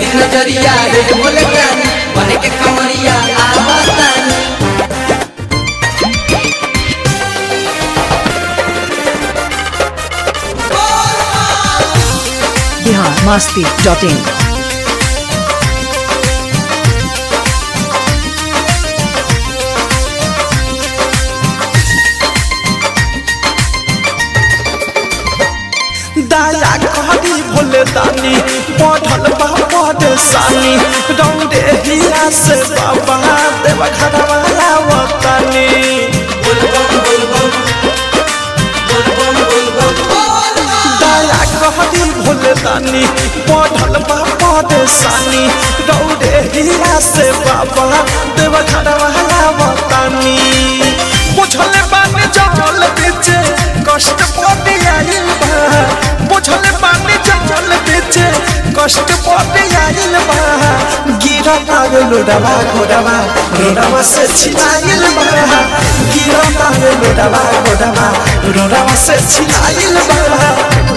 दिन नजरिया रे बोले जानी बने के कमरिया आवतानी बिहार मस्ती डॉट इन दाया कहरी भोले दानी बढ़ल बा परेशानी रौदे हिया से बाबा देव घरवाला वतनी दाया कहरी भोले दानी बढ़ल बा परेशानी रौदे हिया से बाबा देव घरवाला वतनी बुझल बानी जल बेचे कष्ट पड़े आइल बा बुझल बानी जल बेचे कष्ट पड़े आइल बा गिरा पावे लोडवा घोडवा रोडवा से छिलाइल बा गिरा पावे लोडवा घोडवा रोडवा से छिलाइल बा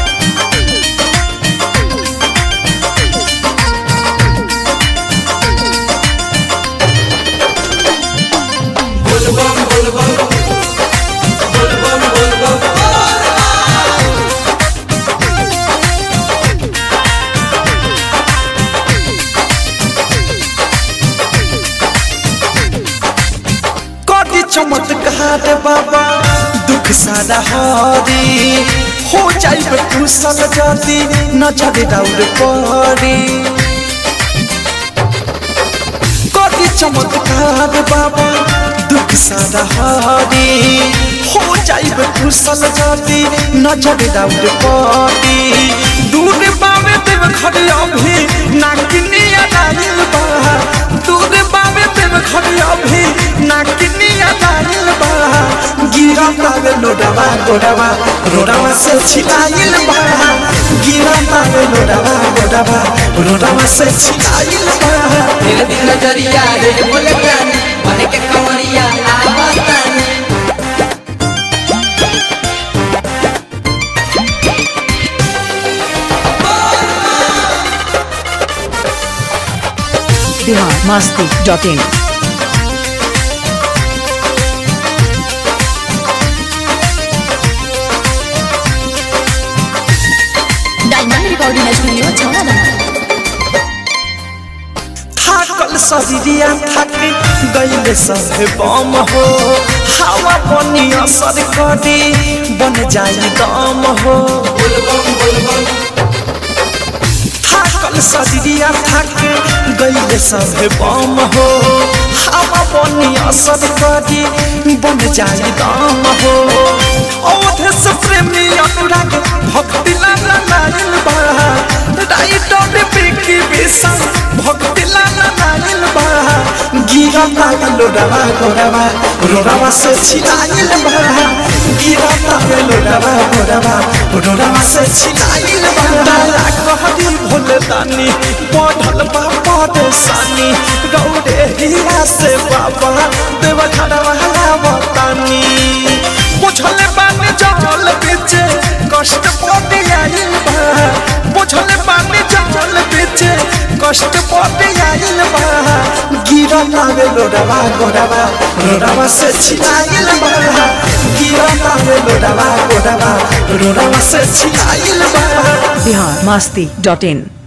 कदी चमत्कार बाबा दुख सारा हरी हो जाइब कुशल जदी नजर दौड़ पड़ी कदी चमत्कार बाबा दुख सारा हरी हो जाइब कुशल जदी नजर दौड़ पड़ी दूर बावे देव घर अभी नाकिनिया डालिल बा दूर बावे देव घर अभी नाकिनिया डालिल बा गिरा पावे लोडवा गोडवा रोडवा से छिलाइल बा गिरा पावे लोडवा गोडवा रोडवा से छिलाइल बा दिन दिन नजरिया रे बोले जानी बने के कमरिया आवतानी Bihar Masti dot in diamond recording studio छौड़ा थाकल शरीरिया थक गईले सभे बम हो हवा बनी असर करी बन जाई दम हो थाकल शरीरिया थक गईले सभे बम हो हवा बनी असर करी बन जाई दम हो औधे से प्रेमी अनुराग भक्ति लाला लाइल बा राइटर बिकी विशाल भक्ति लाला लाइल बा गिरा पावे लोडवा गोडवा रोडवा से छिलाइल बा गिरा पावे लोडवा गोडवा रोडवा से छिलाइल बा दाया कहरी भोले दानी बढ़ल बा परेशानी गौरे हिया से बाबा देव घरवाला वतनी बुझल बानी जल बेचे कष्ट पड़े आइल बा बुझल बानी जल बेचे कष्ट पड़े आइल बा गिरा पावे लोडवा गोडवा रोडवा से छिलाइल बा गिरा पावे लोडवा गोडवा रोडवा से छिलाइल बा बिहार मस्ती डॉट इन